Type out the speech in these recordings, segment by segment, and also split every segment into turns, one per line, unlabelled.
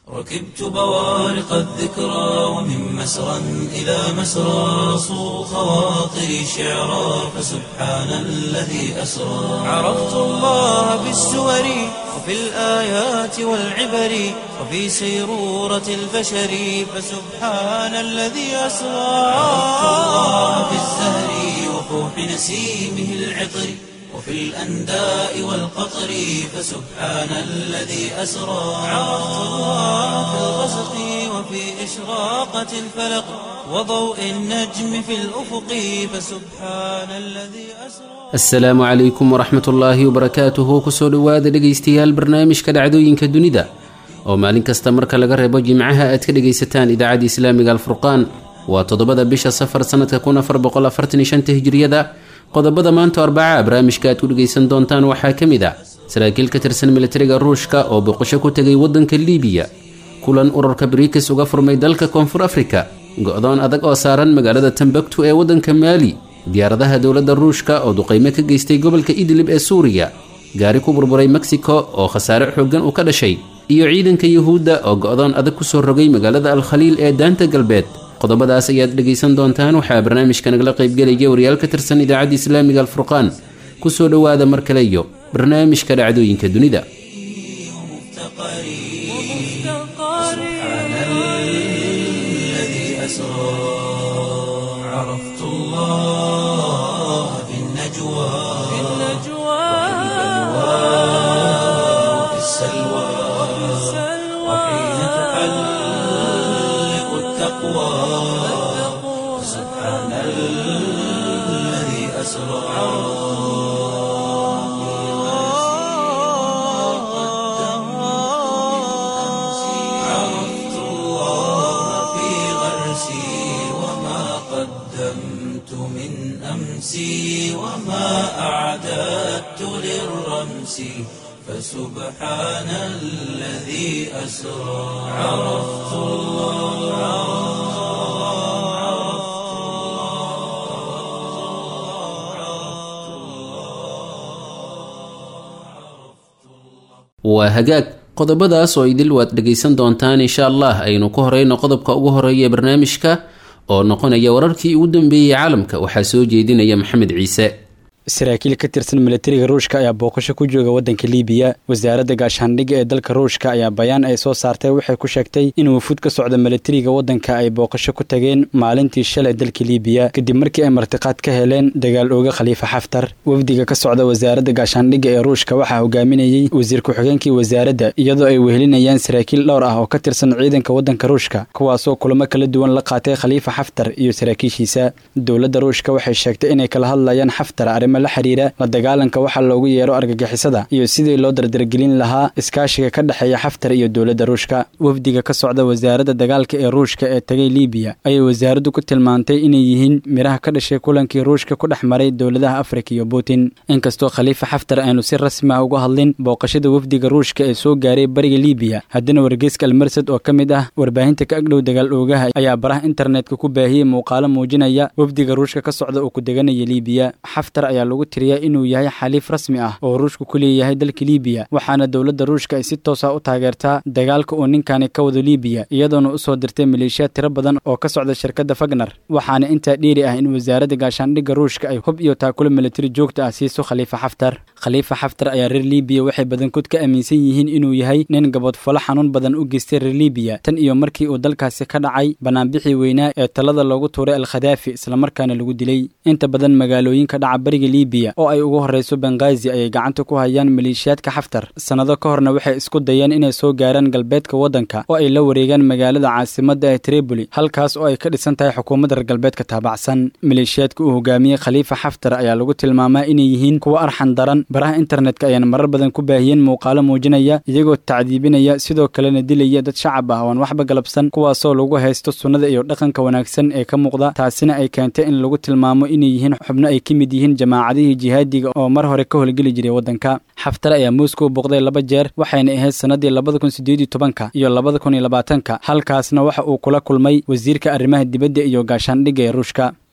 ركبت بوارق الذكرى ومن مسرى إلى مسرى صو خواطري شعرا فسبحان الذي أسرى عرفت الله بالسور وفي الآيات والعبر وفي سيرورة البشر فسبحان الذي أسرى عرفت الله بالزهر وفوح نسيمه العطر وفي الأنداء والقطر فسبحان الذي أسرى عرفت الله في الغسق وفي إشراقة الفلق وضوء النجم في الأفق فسبحان الذي أسرى
asalaamu calaykum waraxmat ullaahi wabarakaatuhu kusoo dhowaada dhegaystayaal barnaamijka dhacdooyinka dunida oo maalin kasta marka laga reebo jimcaha aad ka dhegaysataan idaacadda islaamiga alfurqaan waa toddobada bisha safar sannadka hijriyada qodobada maanta arbaca barnaamijka aad ku dhegaysan doontaan waxaa ka mid ah saraakiil ka tirsan militariga ruushka oo boqosho ku tegay waddanka liibiya kulan ururka briks uga furmay dalka koonfur afrika go-doon adag oo saaran magaalada tambaktu ee waddanka maali diyaaradaha dowladda ruushka oo duqaymo ka geystay gobolka idlib ee suuriya gaari ku burburay mexico oo khasaare xooggan uu ka dhashay iyo ciidanka yuhuudda oo go-doon adag kusoo rogay magaalada alkhaliil ee daanta galbeed qodobadaas ayaad dhegaysan doontaan waxaa barnaamijka nagala qaybgelaya wariyaal ka tirsan idaacadda islaamiga alfurqaan kusoo dhowaada mar kale iyo barnaamijka dhacdooyinka dunida
سبحان الذي أسرى عرفت الله في النجوى وفي السلوى وحين تحلق التقوى سبحان الذي أسرى عرفت الله في غرسي وما قدمت من أمسي وما أعددت للرمس فسبحان الذي أسرى عرفت
waa hagaag qodobadaas oo idil waad dhegaysan doontaan insha allah aynu ku horeyno qodobka ugu horeeya ee barnaamijka oo noqonaya wararkii ugu dambeeyey caalamka waxaa soo jeedinaya maxamed ciise
saraakiil ka tirsan militariga ruushka ayaa booqasho ku jooga waddanka liibiya wasaaradda gaashaandhigga ee dalka ruushka ayaa bayaan ay soo saartay waxay ku sheegtay in wufuud ka socda militariga waddanka ay booqasho ku tageen maalintii shalay dalka liibiya kadib markii ay martiqaad ka heleen dagaal ooga khaliifa xaftar wafdiga ka socda wasaaradda gaashaandhigga ee ruushka waxaa hogaaminayey wasiir ku-xigeenkii wasaaradda iyadoo ay wehelinayaan saraakiil dhowr ah oo ka tirsan ciidanka waddanka ruushka kuwaasoo kulamo kala duwan la qaatay khaliifa xaftar iyo saraakiishiisa dowladda ruushka waxay sheegtay inay kala hadlayaan xaftar arrimo la xiriira la dagaalanka waxaa loogu yeero argagixisada iyo sidii loo dardargelin lahaa iskaashiga ka dhexeeya xaftar iyo dowladda ruushka wafdiga ka socda wasaaradda dagaalka ee ruushka ee tagay liibiya ayay wasaaraddu ku tilmaantay inay yihiin miraha ka dhashay kulankii ruushka ku dhex maray dowladaha afrika iyo putin inkastoo khaliifa xaftar aanu si rasmi ah uga hadlin booqashada wafdiga ruushka ee soo gaaray bariga liibiya haddana wargeyska almarsad oo ka mid ah warbaahinta ka agdhow dagaal oogaha ayaa baraha internetka ku baahiyey muuqaalo muujinaya wafdiga ruushka ka socda oo ku deganaya liibiya xaftar ayaa lagu tiriyaa inuu yahay xaliif rasmi ah oo ruushku ku leeyahay dalka liibiya waxaana dowladda ruushka ay si toosa u taageertaa dagaalka uu ninkani ka wado liibiya iyadoona usoo dirtay maleeshiyaad tiro badan oo ka socda shirkadda fagner waxaana intaa dheeri ah in wasaaradda gaashaandhigga ruushka ay hub iyo taakulo militari joogta ah siiso khaliifa xaftar khaliifa xaftar ayaa reer liibiya waxay badankood ka aaminsan yihiin inuu yahay nin gabodfalo xanuun badan u geystay reer liibiya tan iyo markii uu dalkaasi ka dhacay banaanbixii weynaa ee talada loogu tuuray alkhadaafi islamarkaana lagu dilay inta badan magaalooyinka dhaca bariga liibiya oo ay ugu horreyso benghaazi ayay gacanta ku hayaan maleeshiyaadka xaftar sannado ka horna waxay isku dayeen inay soo gaaraan galbeedka waddanka oo ay la wareegaan magaalada caasimadda ee triboli halkaas oo ay ka dhisan tahay xukuumadda reer galbeedka taabacsan maleeshiyaadka uu hogaamiyey khaliifa xaftar ayaa lagu tilmaamaa inay yihiin kuwo arxan daran baraha internetka ayaan marar badan ku baahiyeen muuqaalo muujinaya iyagoo tacdiibinaya sidoo kalena dilaya dad shacab ah oon waxba galabsan kuwaasoo lagu haysto sunnada iyo dhaqanka wanaagsan ee ka muuqda taasina ay keentay in lagu tilmaamo inay yihiin xubno ay ka mid yihiin jamaacadihii jihaadiga oo mar hore ka howlgeli jiray waddanka xaftar ayaa moscow boqday laba jeer waxayna ahayd sannadii labada kun sideed iyo tobanka iyo labada kun iyo labaatanka halkaasna waxa uu kula kulmay wasiirka arrimaha dibadda iyo gaashaandhigga ee ruushka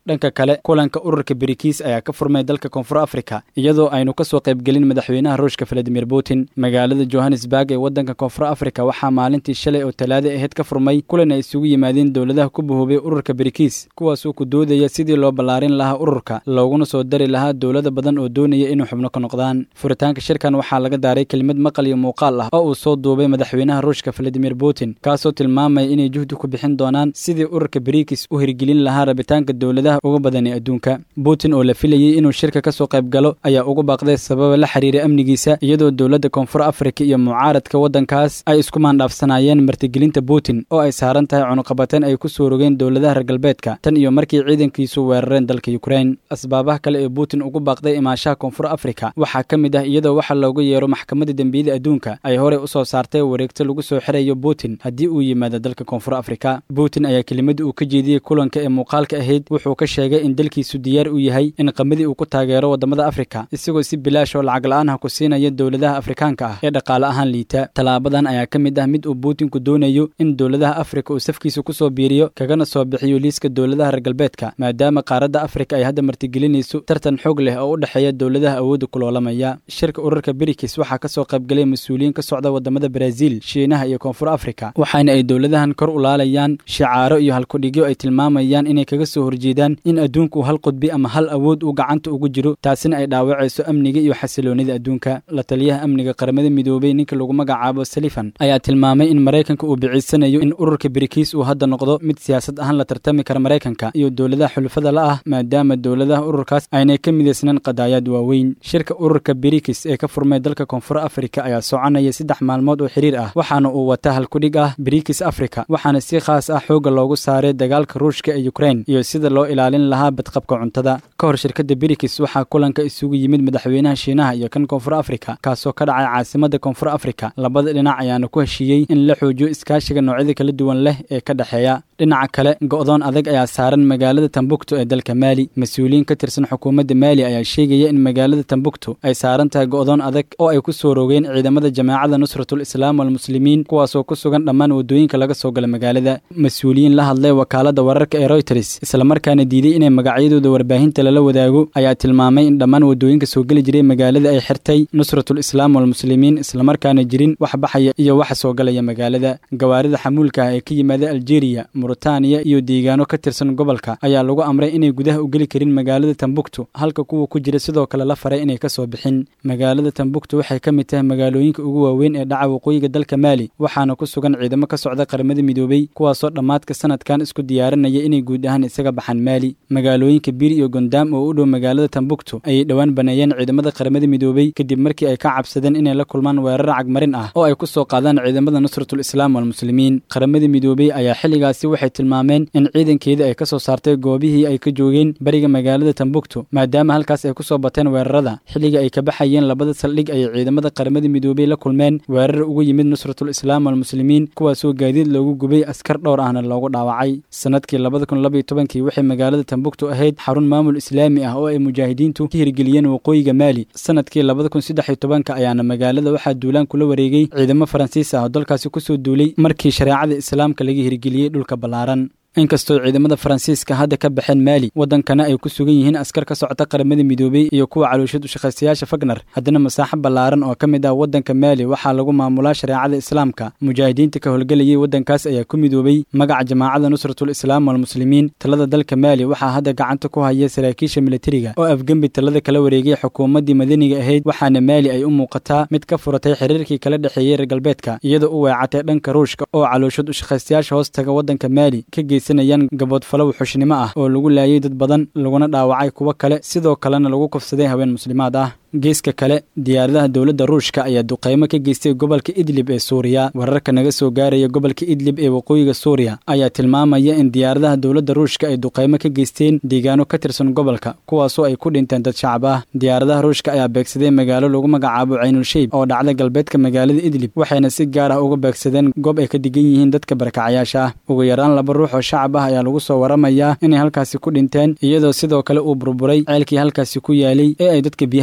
dhanka kale kulanka ururka berikiis ayaa ka furmay dalka koonfur afrika iyadoo aynu kasoo qaybgelin madaxweynaha ruushka valadimir putin magaalada johannesburg ee waddanka koonfur afrika waxaa maalintii shalay oo talaada aheyd ka furmay kulan ay isugu yimaadeen dowladaha ku bahoobay ururka berikiis kuwaasoo ku doodaya sidii loo ballaarin lahaa ururka looguna soo dari lahaa dowlada badan oo doonaya inuu xubno ka noqdaan furitaanka shirkan waxaa laga daaray kelimad maqal iyo muuqaal ah oo uu soo duubay madaxweynaha ruushka valadimir putin kaasoo tilmaamaya inay juhdi ku bixin doonaan sidii ururka berikiis u hirgelin lahaa rabitaanka dowladaha uga badan ee adduunka putin oo la filayey inuu shirka ka soo qayb galo ayaa ugu baaqday sababa la xiriira amnigiisa iyadoo dowladda koonfur afrika iyo mucaaradka waddankaas ay isku maandhaafsanaayeen martigelinta putin oo ay saaran tahay cunuqabateen ay ku soo rogeen dowladaha reer galbeedka tan iyo markii ciidankiisu weerareen dalka yukrain asbaabaha kale ee putin ugu baaqday imaashaha koonfur afrika waxaa ka mid ah iyadoo waxa loogu yeero maxkamadda dembiyada adduunka ay horey u soo saartay wareegto lagu soo xirayo putin haddii uu yimaado dalka koonfur afrika putin ayaa kelimadii uu ka jeediyey kulanka ee muuqaalka ahayd wuxuu ka sheegay in dalkiisu diyaar u yahay in qamadii uu ku taageero waddamada afrika isagoo si bilaash oo lacag la-aan ah ku siinaya dowladaha afrikaanka ah ee dhaqaale ahaan liita tallaabadan ayaa ka mid ah mid uu puutinku doonayo in dowladaha afrika uu safkiisa ku soo biiriyo kagana soo bixiyo liiska dowladaha reer galbeedka maadaama qaaradda afrika ay hadda martigelinayso tartan xoog leh oo u dhexeeya dowladaha awoodda kuloolamaya shirka ururka berikis waxaa kasoo qaybgalay mas-uuliyiin ka socda wadamada baraaziil shiinaha iyo koonfur afrika waxaana ay dowladahan kor u laalayaan shicaaro iyo halkudhigyo ay tilmaamayaan inay kaga soo horjeedaan in adduunku hal qudbi ama hal awood uu gacanta ugu jiro taasina ay dhaawacayso amniga iyo xasiloonida adduunka la taliyaha amniga qaramada midoobay ninka lagu magacaabo salifan ayaa tilmaamay in maraykanka uu biciisanayo in ururka berikiis uu hadda noqdo mid siyaasad ahaan la tartami kara maraykanka iyo dowladaha xulufada la ah maadaama dowladaha ururkaas aynay ka midaysnaan qadaayaad waaweyn shirka ururka berikis ee ka furmay dalka koonfur afrika ayaa soconaya saddex maalmood oo xiriir ah waxaana uu wataa halkudhig ah berikis afrika waxaana si khaas ah xoogga loogu saaray dagaalka ruushka ee yukrain iyo sida loo ilaalin lahaa badqabka cuntada ka hor shirkadda berikis waxaa kulanka isugu yimid madaxweynaha shiinaha iyo kan koonfur afrika kaasoo ka dhacay caasimada koonfur afrika labada dhinac ayaana ku heshiiyey in la xoojiyo iskaashiga noocyada kala duwan leh ee ka dhexeeya dhinaca kale go'doon adag ayaa saaran magaalada tambuktu ee dalka maali mas-uuliyiin ka tirsan xukuumadda maali ayaa sheegaya in magaalada tambuktu ay saaran tahay go'doon adag oo ay ku soo rogeen ciidamada jamaacada nusratul islaam walmuslimiin kuwaasoo ku sugan dhammaan waddooyinka laga soo gala magaalada mas-uuliyiin la hadlay wakaalada wararka ee royters islamarkaana diiday inay magacyadooda warbaahinta lala wadaago ayaa tilmaamay in dhammaan waddooyinka soo geli jiray magaalada ay xirtay nusratul islaam walmuslimiin islamarkaana jirin wax baxaya iyo waxa soo galaya magaalada gawaarida xamuulka ah ee ka yimaada aljeeriya muritaaniya iyo deegaano ka tirsan gobolka ayaa lagu amray inay gudaha u geli karin magaalada tambuktu halka kuwa ku jira sidoo kale la faray inay ka soo bixin magaalada tambuktu waxay ka mid tahay magaalooyinka ugu waaweyn ee dhaca waqooyiga dalka maali waxaana ku sugan ciidamo ka socda qaramada midoobey kuwaasoo dhammaadka sanadkan isku diyaarinaya inay guud ahaan isaga baxaan maali magaalooyinka bir iyo gondaam oo u dhow magaalada tambuktu ayay dhowaan baneeyeen ciidamada qaramada midoobey kadib markii ay ka cabsadeen inay la kulmaan weerar cagmarin ah oo ay ku soo qaadaan ciidamada nusratul islaam walmuslimiin qaramada midoobey ayaa xilligaasi waxay tilmaameen in ciidankeeda ay ka soo saartay goobihii ay ka joogeen bariga magaalada tambuktu maadaama halkaas ay ku soo bateen weerarada xilliga ay ka baxayeen labada saldhig ayay ciidamada qaramada midoobey la kulmeen weerar ugu yimid nusratul islaam walmuslimiin kuwaasoo gaadiid loogu gubay askar dhowr ahna loogu dhaawacay sanadkii labada kun labaiyo tobankii waxay magaalada tambuktu ahayd xarun maamul islaami ah oo ay mujaahidiintu ka hirgeliyeen waqooyiga maali sanadkii labada kun saddex iyo tobanka ayaana magaalada waxaa duulaan kula wareegay ciidamo faransiis ah oo dalkaasi kusoo duulay markii shareecada islaamka laga hirgeliyey dhulka ballaaran inkastoo ciidamada faransiiska hadda ka baxeen maali waddankana ay ku sugan yihiin askar ka socota qaramada midoobey iyo kuwa calooshad ushaqaystayaasha fagner haddana masaaxo ballaaran oo ka mid ah waddanka maali waxaa lagu maamulaa shareecada islaamka mujaahidiinta ka howlgelayay waddankaas ayaa ku midoobey magaca jamaacada nusratul islaam walmuslimiin talada dalka maali waxaa hadda gacanta ku haya saraakiisha militariga oo afgembi talada kala wareegay xukuumaddii madaniga ahayd waxaana maali ay u muuqataa mid ka furatay xiriirkii kala dhexeeyey reer galbeedka iyadoo u weecatay dhanka ruushka oo calooshad ushaqaystayaasha hoos taga waddanka maali ka geysa gaboodfalow xushnimo ah oo lagu laayay dad badan laguna dhaawacay kuwo kale sidoo kalena lagu kufsaday haween muslimaad ah geeska kale diyaaradaha dowladda ruushka ayaa duqaymo ka geystay gobolka idlib ee suuriya wararka naga soo gaaraya gobolka idlib ee waqooyiga suuriya ayaa tilmaamaya in diyaaradaha dowladda ruushka ay duqaymo ka geysteen deegaano ka tirsan gobolka kuwaasoo ay ku dhinteen dad shacab ah diyaaradaha ruushka ayaa beegsaday magaalo lagu magacaabo caynulsheyb oo dhacda galbeedka magaalada idlib waxayna si gaar ah uga beegsadeen goob ay ka digan yihiin dadka barakacayaasha ah ugu yaraan laba ruux oo shacab ah ayaa lagu soo waramayaa inay halkaasi ku dhinteen iyadoo sidoo kale uu burburay ceelkii halkaasi ku yaalay ee ay dadka biyaha ka cabayeen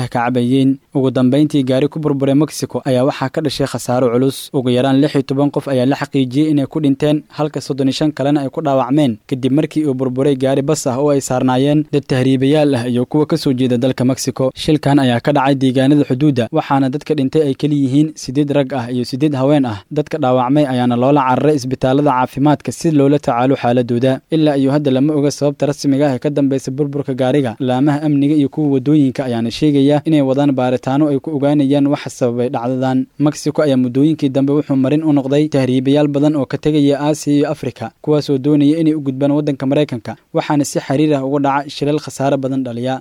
malaayiin ugu dambayntii gaari ku burburay mexico ayaa waxaa ka dhashay khasaaro culus ugu yaraan lix iyo toban qof ayaa la xaqiijiyey inay ku dhinteen halka soddon iyo shan kalena ay ku dhaawacmeen kadib markii uu burburay gaari bas ah oo ay saarnaayeen dad tahriibayaal ah iyo kuwa ka soo jeeda dalka mexico shilkan ayaa ka dhacay deegaanada xuduudda waxaana dadka dhintay ay keli yihiin siddeed rag ah iyo siddeed haween ah dadka dhaawacmay ayaana loola cararay isbitaalada caafimaadka si loola tacaalo xaaladooda ilaa iyo hadda lama oga sababta rasmiga ah ee ka dambaysa burburka gaariga laamaha amniga iyo kuwa wadooyinka ayaana sheegaya inay wadaan baaritaano ay ku ogaanayaan waxa sababay dhacdadan mexico ayaa muddooyinkii dambe wuxuu marin u noqday tahriibayaal badan oo ka tegaya aasiya iyo afrika kuwaasoo doonaya inay u gudbaan waddanka maraykanka waxaana si xiriir ah uga dhaca shilal khasaare badan dhaliya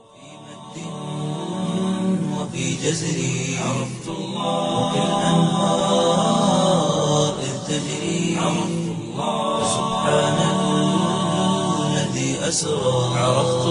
وفي جزري عرفت الله وكالأنهار إذ تجري عرفت الله سبحان الذي أسرى عرفت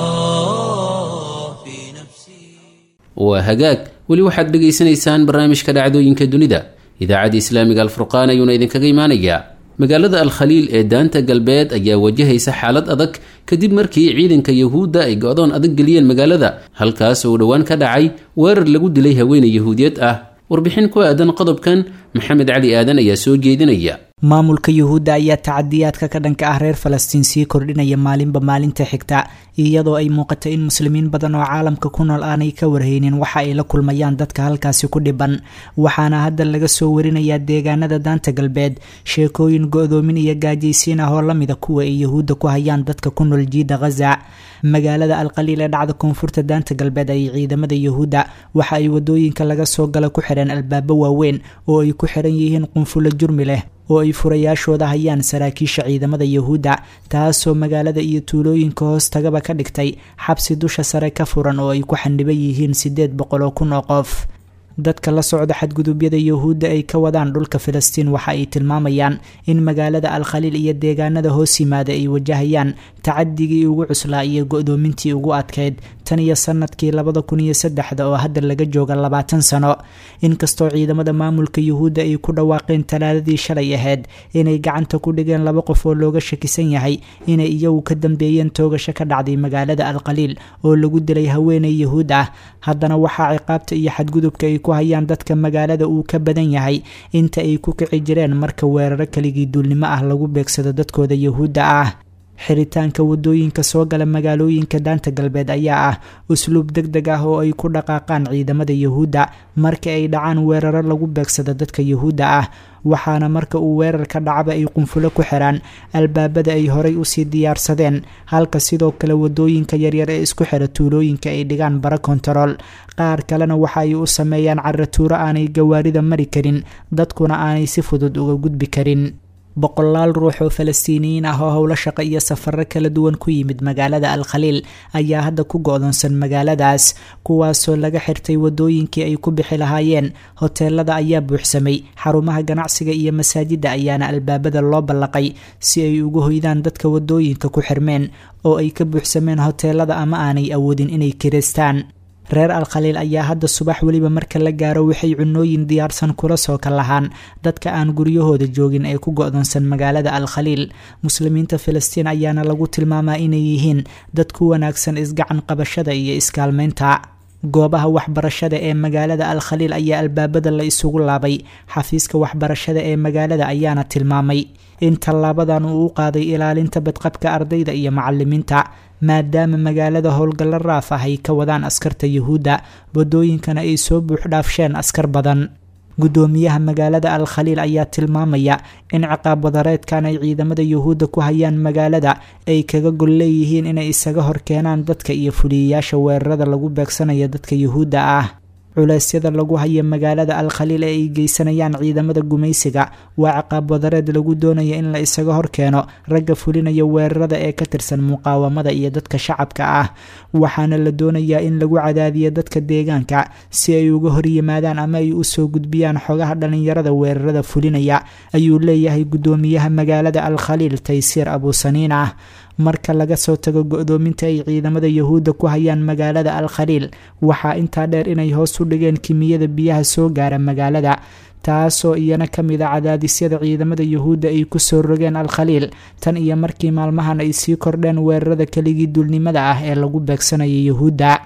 الله في نفسي
waa hagaag weli waxaad dhegaysanaysaan barnaamijka dhacdooyinka dunida idaacadda islaamiga alfurqaan ayuuna idinkaga imaanayaa magaalada alkhaliil ee daanta galbeed ayaa wajahaysa xaalad adag kadib markii ciidanka yahuudda ay go-doon adag geliyeen magaalada halkaas oo dhowaan ka dhacay weerar lagu dilay haweeney yahuudiyad ah warbixin ku aadan qodobkan maxamed cali aadan ayaa soo jeedinaya
maamulka yuhuudda ayaa tacadiyaadka ka dhanka ah reer falastiin sii kordhinaya maalinba maalinta xigta iyadoo ay muuqato in muslimiin badan oo caalamka ku nool aanay ka warhaynin waxa ay la kulmayaan dadka halkaasi ku dhiban waxaana hadda laga soo warinayaa deegaanada daanta galbeed sheekooyin go-doomin iyo gaajaysiin ah oo lamida kuwa ay yuhuudda ku hayaan dadka ku nool jiida khaza magaalada alqaliil ee dhacda koonfurta daanta galbeed ay ciidamada yuhuudda waxa ay wadooyinka laga soo gala ku xidheen albaabo waaweyn oo ay ku xiran yihiin qunfulo jurmi leh oo ay furayaashooda hayaan saraakiisha ciidamada yuhuudda taasoo magaalada iyo tuulooyinka hoos tagaba ka dhigtay xabsi dusha sare ka furan oo ay ku xandhiban yihiin siddeed boqol oo kun oo qof dadka la socda xadgudubyada yuhuudda ay ka wadaan dhulka filistiin waxa ay tilmaamayaan in magaalada alkhaliil iyo deegaanada hoos yimaada ay wajahayaan tacadigii ugu cuslaa iyo go-doomintii ugu adkeyd tan iyo sanadkii labada kun iyo saddexda oo hadda laga jooga labaatan sano inkastoo ciidamada maamulka yuhuudda ay ku dhawaaqeen talaadadii shalay ahayd inay gacanta ku dhigeen laba qof oo looga shakisan yahay inay iyagu ka dambeeyeen toogasho ka dhacday magaalada alkhaliil oo lagu dilay haweeney yuhuud ah haddana waxaa ciqaabta iyo xadgudubka ay ku hayaan dadka magaalada uu ka badan yahay inta ay ku kici jireen marka weeraro keligii duulnimo ah lagu beegsado dadkooda yuhuudda ah xiritaanka wadooyinka soo gala magaalooyinka daanta galbeed ayaa ah usluub deg deg ah oo ay ku dhaqaaqaan ciidamada yuhuudda marka ay dhacaan weeraro lagu beegsado dadka yuhuudda ah waxaana marka uu weerarka dhacba ay qunfulo ku xiraan albaabada ay horay usii diyaarsadeen halka sidoo kale wadooyinka yaryar ee isku xira tuulooyinka ay dhigaan bara kontarool qaar kalena waxa ay u sameeyaan caratuuro aanay gawaarida mari karin dadkuna aanay si fudud uga gudbi karin boqolaal ruux oo falastiiniyiin ah oo howlo shaqo iyo safaro kala duwan ku yimid magaalada alkhaliil ayaa hadda ku go-doonsan magaaladaas kuwaasoo laga xirtay wadooyinkii ay ku bixi lahaayeen hoteelada ayaa buuxsamay xarumaha ganacsiga iyo masaajidda ayaana albaabada loo ballaqay si ay ugu hoydaan dadka wadooyinka ku xirmeen oo ay ka buuxsameen hoteelada ama aanay awoodin inay kireystaan reer alkhaliil ayaa hadda subax weliba marka la gaaro waxay cunooyin diyaarsan kula soo ka lahaan dadka aan guryahooda joogin ee ku go-doonsan magaalada alkhaliil muslimiinta filistiin ayaana lagu tilmaamaa inay yihiin dad ku wanaagsan isgacan qabashada iyo iskaalmeynta goobaha waxbarashada ee magaalada alkhaliil ayaa albaabada la isugu laabay xafiiska waxbarashada ee magaalada ayaana tilmaamay in tallaabadan uu u qaaday ilaalinta badqabka ardayda iyo macalimiinta maadaama magaalada howlgallo raaf ah ay ka wadaan askarta yuhuudda wadooyinkana ay soo buuxdhaafsheen askar badan guddoomiyaha magaalada alkhaliil ayaa tilmaamaya in ciqaab wadareedkan ay ciidamada yuhuudda ku hayaan magaalada ay kaga gol leeyihiin inay isaga horkeenaan dadka iyo fuliyayaasha weerarada lagu beegsanayo dadka yuhuudda ah culeysyada lagu haya magaalada alkhaliil ee ay geysanayaan ciidamada gumaysiga waa ciqaab wadareed lagu doonaya in la isaga horkeeno ragga fulinaya weerarada ee ka tirsan muqaawamada iyo dadka shacabka ah waxaana la doonayaa in lagu cadaadiyo dadka deegaanka si ay uga horyimaadaan ama ay usoo gudbiyaan xogaha dhalinyarada weerarada fulinaya ayuu leeyahay guddoomiyaha magaalada alkhaliil taysiir abusaniin ah marka laga soo tago go-doominta ay ciidamada yuhuudda ku hayaan magaalada alkhaliil waxaa intaa dheer inay hoos u dhigeen kimiyada biyaha soo gaara magaalada taasoo iyana ka mid a cadaadisyada ciidamada yuhuudda ay kusoo rogeen alkhaliil tan iyo markii maalmahan ay sii kordheen weerarada keligii dulnimada ah ee lagu beegsanayo yuhuudda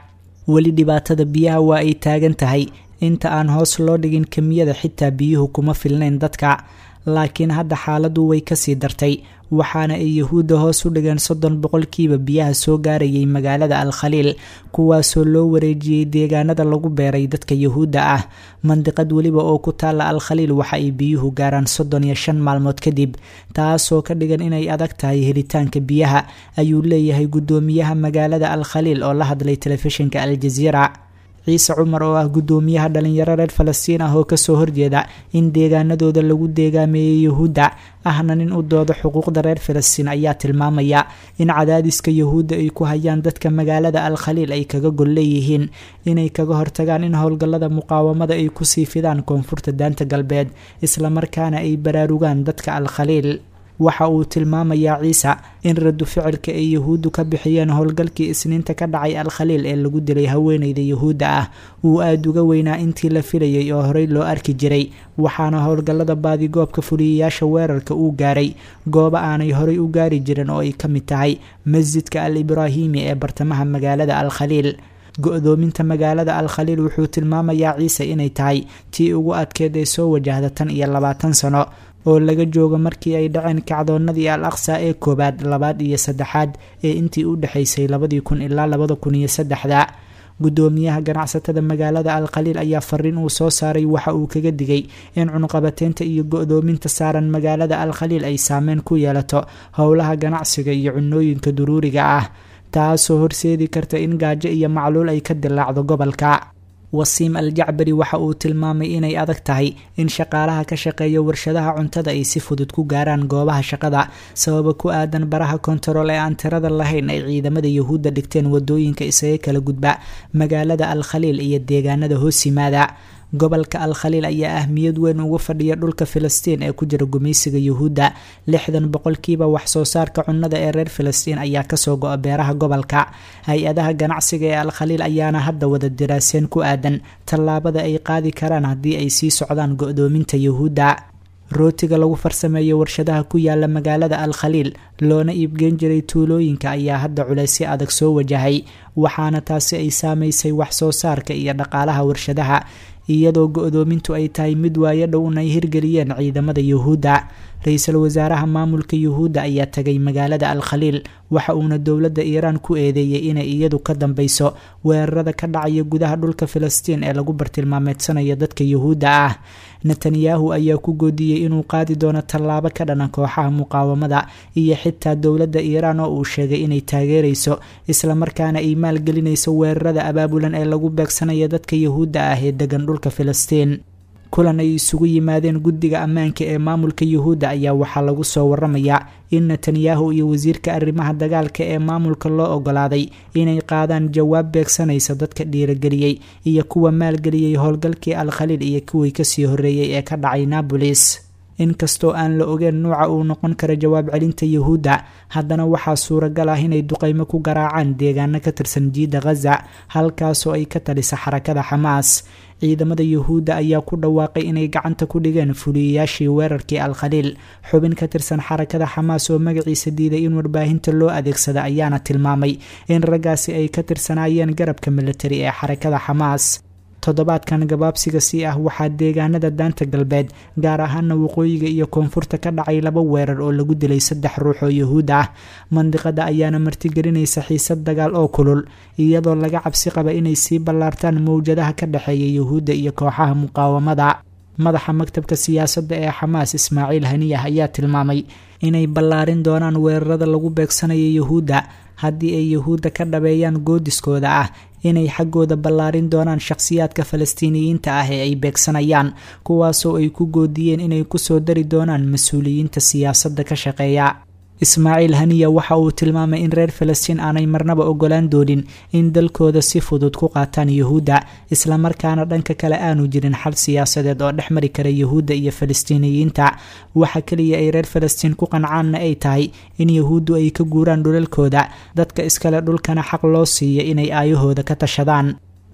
weli dhibaatada biyaha waa ay taagan tahay inta aan hoos loo dhigin kemiyada xitaa biyuhu kuma filnayn dadka laakiin hadda xaaladdu way kasii dartay waxaana ay yahuudda hoos u dhigeen soddon boqolkiiba biyaha soo gaarayay magaalada al khaliil kuwaasoo loo wareejiyey deegaanada lagu beeray dadka yahuudda ah mandiqad weliba oo ku taalla al khaliil waxa ay biyuhu gaaraan soddon iyo shan maalmood kadib taasoo ka dhigan inay adag tahay helitaanka biyaha ayuu leeyahay guddoomiyaha magaalada al khaliil oo la hadlay telefishinka al jaziira ciise cumar oo ah guddoomiyaha dhalinyaro reer falastiin ah oo kasoo horjeeda in deegaanadooda lagu deegaameeyey yahuudda ahna nin u dooda xuquuqda reer falastiin ayaa tilmaamaya in cadaadiska yahuudda ay ku hayaan dadka magaalada al khaliil ay kaga gol leeyihiin inay kaga hortagaan in howlgallada muqaawamada ay kusii fidaan koonfurta daanta galbeed islamarkaana ay baraarugaan dadka al khaliil waxa uu tilmaamayaa ciise in radu ficilka ay yahuuddu ka bixiyeen howlgalkii isniinta ka dhacay al khaliil ee lagu dilay haweeneyda yahuudda ah uu aada uga weynaa intii la filayay oo horey loo arki jiray waxaana howlgallada baadigoobka fuliyayaasha weerarka uu gaaray goobo aanay horey u gaari jirin oo ay ka mid tahay masjidka al ibraahimi ee bartamaha magaalada al khaliil go-doominta magaalada al khaliil wuxuu tilmaamayaa ciise inay tahay tii ugu adkeed ee soo wajahda tan iyo labaatan sano oo laga joogo markii ay dhaceen kacdoonadii al aqsa ee koowaad labaad iyo saddexaad ee intii u dhexaysay labadii kun ilaa labada kun iyo saddexda guddoomiyaha ganacsatada magaalada al khaliil ayaa fariin uu soo saaray waxa uu kaga digay in cunqabateynta iyo go-doominta saaran magaalada al khaliil ay saameyn ku yeelato howlaha ganacsiga iyo cunooyinka duruuriga ah taasoo horseedi karta in gaajo iyo macluul ay ka dilaacdo gobolka wasiim al jacbari waxa uu tilmaamay inay adag tahay in shaqaalaha ka shaqeeya warshadaha cuntada ay si fudud ku gaaraan goobaha shaqada sababa ku aadan baraha kontarool ee aan tirada lahayn ay ciidamada yahuudda dhigteen wadooyinka isaga kala gudba magaalada al khaliil iyo deegaanada hoos yimaada gobolka al khaliil ayaa ahmiyad weyn uga fadhiya dhulka filistiin ee ku jira gumaysiga yuhuudda lixdan boqolkiiba wax soo saarka cunnada ee reer filistiin ayaa kasoo go-a beeraha gobolka hay-adaha ganacsiga ee al khaliil ayaana hadda wada diraaseen ku aadan tallaabada ay qaadi karaan haddii ay sii socdaan go-doominta yuhuudda rootiga lagu farsameeyo warshadaha ku yaala magaalada al khaliil loona iibgeyn jiray tuulooyinka ayaa hadda culaysyo adag soo wajahay waxaana taasi ay saamaysay wax soo saarka iyo dhaqaalaha warshadaha iyadoo go-doomintu ay tahay mid waayo dhown ay hirgeliyeen ciidamada yuhuudda ra-iisul wasaaraha maamulka yuhuudda ayaa tagay magaalada al khaliil waxa uuna dowladda iiraan ku eedeeyey inay iyadu ka dambeyso weerarada ka dhacaya gudaha dhulka filistiin ee lagu bartilmaameedsanayo dadka yuhuudda ah netanyahu ayaa ku goodiyey inuu qaadi doono tallaabo ka dhana kooxaha muqaawamada iyo xitaa dowladda iiraan oo uu sheegay inay taageerayso islamarkaana ay maalgelinayso weerarada abaabulan ee lagu beegsanayo dadka yuhuudda ah ee degan dhulka filistiin kulan ay isugu yimaadeen guddiga ammaanka ee maamulka yuhuudda ayaa waxaa lagu soo waramayaa in netanyahu iyo wasiirka arrimaha dagaalka ee maamulka loo ogolaaday inay qaadaan jawaab beegsanaysa dadka dhiirageliyey iyo kuwa maalgeliyey howlgalkii al khaliil iyo kuwii kasii horreeyey ee ka dhacay nabolis inkastoo aan la ogeen nuuca uu noqon karo jawaab celinta yuhuudda haddana waxaa suuragal ah inay duqeymo ku garaacaan deegaano ka tirsan jiidda khaza halkaasoo ay ka talisa xarakada xamaas ciidamada yuhuudda ayaa ku dhawaaqay inay gacanta ku dhigeen fuliyayaashii weerarkii al khaliil xubin ka tirsan xarakada xamaas oo magaciisa diiday in warbaahinta loo adeegsada ayaana tilmaamay in raggaasi ay ka tirsanaayeen garabka militari ee xarakada xamaas toddobaadkan gabaabsiga sii ah waxaa deegaanada daanta galbeed gaar ahaana waqooyiga iyo koonfurta ka dhacay laba weerar oo lagu dilay saddex ruux oo yuhuud ah mandiqada ayaana martigelinaysa xiisad dagaal oo kulul iyadoo laga cabsi qaba inay sii ballaartaan mowjadaha ka dhexeeya yuhuudda iyo kooxaha muqaawamada madaxa maktabka siyaasadda ee xamaas ismaaciil haniyah ayaa tilmaamay inay ballaarin doonaan weerarada lagu beegsanayo yuhuudda haddii ay yuhuudda ka dhabeeyaan goodiskooda ah inay xaggooda ballaarin doonaan shakhsiyaadka falastiiniyiinta ah ee ay beegsanayaan kuwaasoo ay ku goodiyeen inay kusoo dari doonaan mas-uuliyiinta siyaasadda ka shaqeeya ismaaciil haniya waxa uu tilmaamay in reer falastiin aanay marnaba ogolaan doonin in dalkooda si fudud ku qaataan yuhuudda islamarkaana dhanka kale aanu jirin xal siyaasadeed oo dhex mari kara yuhuudda iyo falastiiniyiinta waxa keliya ay reer falastiin ku qancaanna ay tahay in yuhuuddu ay ka guuraan dhulalkooda dadka iskale dhulkana xaq loo siiyo inay aayahooda ka tashadaan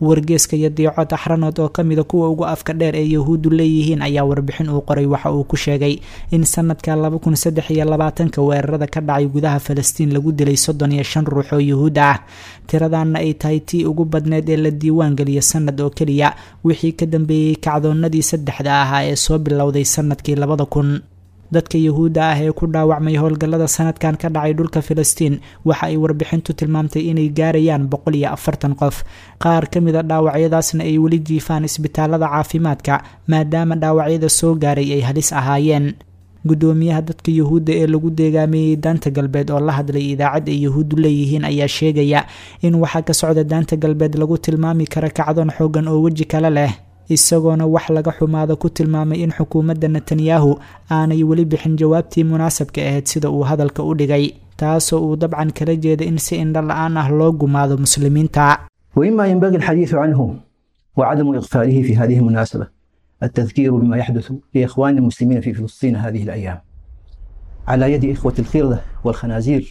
wargeeska iyo diico taxranood oo ka mida kuwa ugu afka dheer ee yahuuddu leeyihiin ayaa warbixin uu qoray waxa uu ku sheegay in sanadka laba kun saddex iyo labaatanka weerarada ka dhacay gudaha falastiin lagu dilay soddon iyo shan ruux oo yuhuud ah tiradanna ay tahay tii ugu badneed ee la diiwaan geliyo sanad oo keliya wixii ka dambeeyey kacdoonnadii saddexda ahaa ee soo bilowday sanadkii labada kun dadka yuhuudda ah ee ku dhaawacmay howlgallada sanadkan ka dhacay dhulka filistiin waxa ay warbixintu tilmaamtay inay gaarayaan boqol iyo afartan qof qaar ka mid a dhaawacyadaasna ay weli jiifaan isbitaalada caafimaadka maadaama dhaawacyada soo gaaray ay halis ahaayeen guddoomiyaha dadka yuhuudda ee lagu deegaameeyey daanta galbeed oo la hadlay idaacad ay yuhuuddu leeyihiin ayaa sheegaya in waxaa ka socda daanta galbeed lagu tilmaami kara kacdoon xoogan oo weji kale leh isagoona wax laga xumaado ku tilmaamay in xukuumadda netanyahu aanay weli bixin jawaabtii munaasabka ahayd sida uu hadalka u dhigay taasoo uu dabcan kala jeeda in si indho la-aan ah loo gumaado muslimiinta
وإما ينبغي الحديث عنه وعدم إغفاله في هذه المناسبة التذكير بما يحدث لإخوان المسلمين في فلسطين هذه الأيام على يد إخوة الخردة والخنازير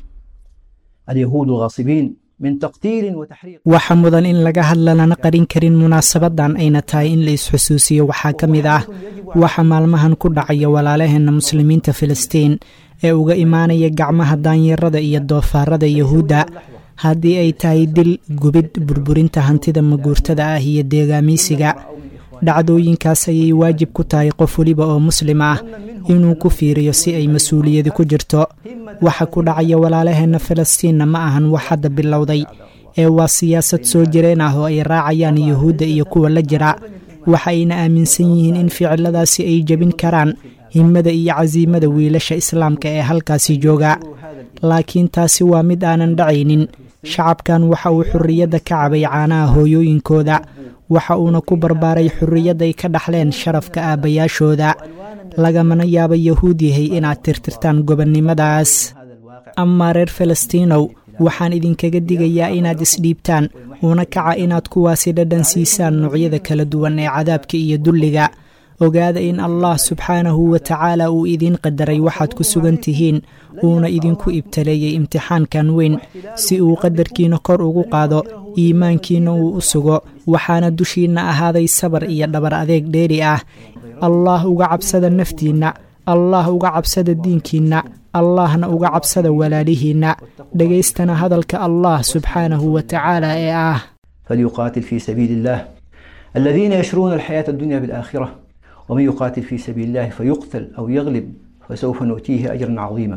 اليهود الغاصبين من تقتيل وتحريق
waxa mudan in laga hadla lana qarin karin munaasabadan ayna tahay in la isxusuusiyo waxaa ka mid ah waxa maalmahan ku dhacaya walaalaheena muslimiinta filistiin ee uga imaanaya gacmaha daanyarada iyo doofaarada yahuudda haddii ay tahay dil gubid burburinta hantida maguurtada ah iyo deegaamiysiga dhacdooyinkaas ayay waajib ku tahay qof weliba oo muslim ah inuu ku fiiriyo si ay mas-uuliyadi ku jirto waxa ku dhacaya walaalaheenna falastiinna ma ahan wax hadda bilowday ee waa siyaasad soo jireen ah oo ay raacayaan yuhuudda iyo kuwa la jira waxa ayna aaminsan yihiin in ficiladaasi ay jebin karaan himada iyo casiimada wiilasha islaamka ee halkaasi jooga laakiin taasi waa mid aanan dhacaynin shacabkan waxa uu xurriyadda ka cabay caanaha hooyooyinkooda waxa uuna ku barbaaray xurriyad ay ka dhaxleen sharafka aabbayaashooda lagamana yaaba yahuud yahay inaad tirtirtaan gobonnimadaas amaa reer falastiinow waxaan idinkaga digayaa inaad isdhiibtaan una kaca inaad kuwaasi dhadhan siisaan noocyada kala duwan ee cadaabka iyo dulliga ogaada in allah subxaanahu wa tacaala uu idiin qadaray waxaad ku sugan tihiin uuna idinku ibtaleeyey imtixaankan weyn si uu qadarkiina kor ugu qaado iimaankiina uu u sugo waxaana dushiinna ahaaday sabar iyo dhabar adeeg dheeri ah allah uga cabsada naftiinna allah uga cabsada diinkiinna allahna uga cabsada walaalihiinna dhegaystana hadalka allah subxaanahu wa tacaala ee ah
فليقاتل في سبيل الله الذين يشرون الحياة الدنيا بالآخرة ومن يقاتل في سبيل الله فيقتل أو يغلب فسوف نؤتيه أجرا عظيما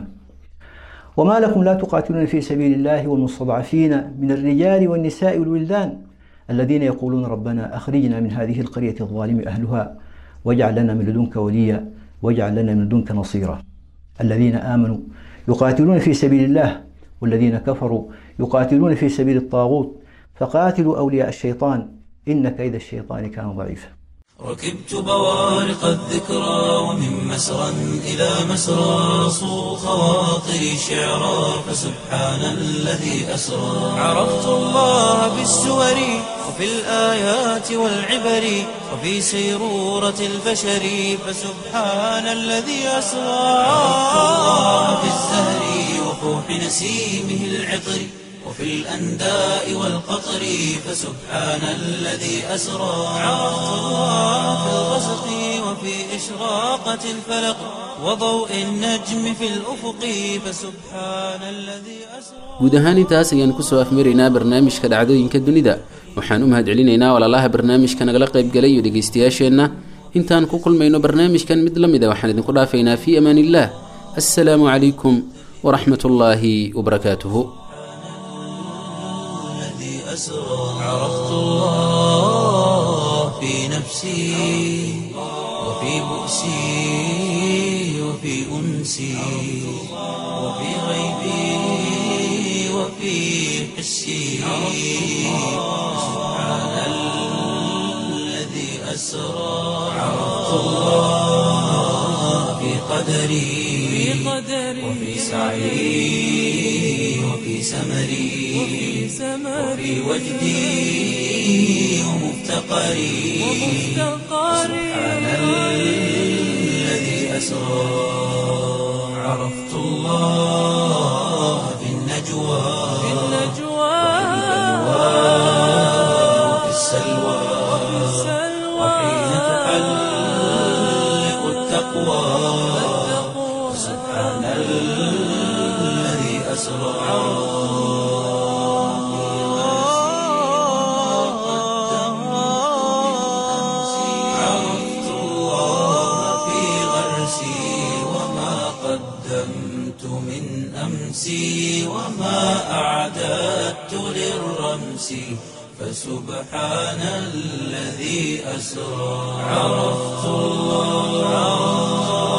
وما لكم لا تقاتلون في سبيل الله والمستضعفين من الرجال والنساء والولدان الذين يقولون ربنا أخرجنا من هذه القرية الظالم أهلها واجعل لنا من لدنك وليا واجعل لنا من لدنك نصيرا الذين آمنوا يقاتلون في سبيل الله والذين كفروا يقاتلون في سبيل الطاغوت فقاتلوا أولياء الشيطان إن كيد الشيطان كان ضعيفا
ركبت بوارق الذكرى ومن مسرى إلى مسرى صو خواطري شعرا فسبحان الذي أسرى عرفت الله بالسور وفي الآيات والعبر وفي سيرورة البشر فسبحان الذي أسرى عرفت الله بالزهر وفوح نسيمه العطر وفي الأنداء والقطر فسبحان الذي أسرى عرفت الله في الغسق وفي إشراقة الفلق وضوء النجم في الأفق فسبحان الذي أسرى
guud ahaan intaas ayaan kusoo afmaraynaa barnaamijka dhacdooyinka dunida waxaan u mahadcelinaynaa walaalaha barnaamijka nagala qaybgalay iyo dhegaystayaasheenna intaan ku kulmayno barnaamijkan mid la mid a waxaan idinku dhaafaynaa fii amaan illaah assalaamu calaykum waraxmat ullaahi wabarakaatuhu
الذي أسرى عرفت الله في نفسي وفي بؤسي وفي أنسي وفي غيبي وفي حسي سبحان الذي أسرى عرفت الله في قدري وفي سعي وفي سمري وفي وجدي ومفتقري سبحان الذي أسرى عرفت الله في النجوى وفي السلام السلوى وحين تحلق التقوى سبحان الذي أسرى عرفت الله في غرسي وما قدمت من أمسي وما أعددت للرمس فسبحان الذي أسرى عرفت الله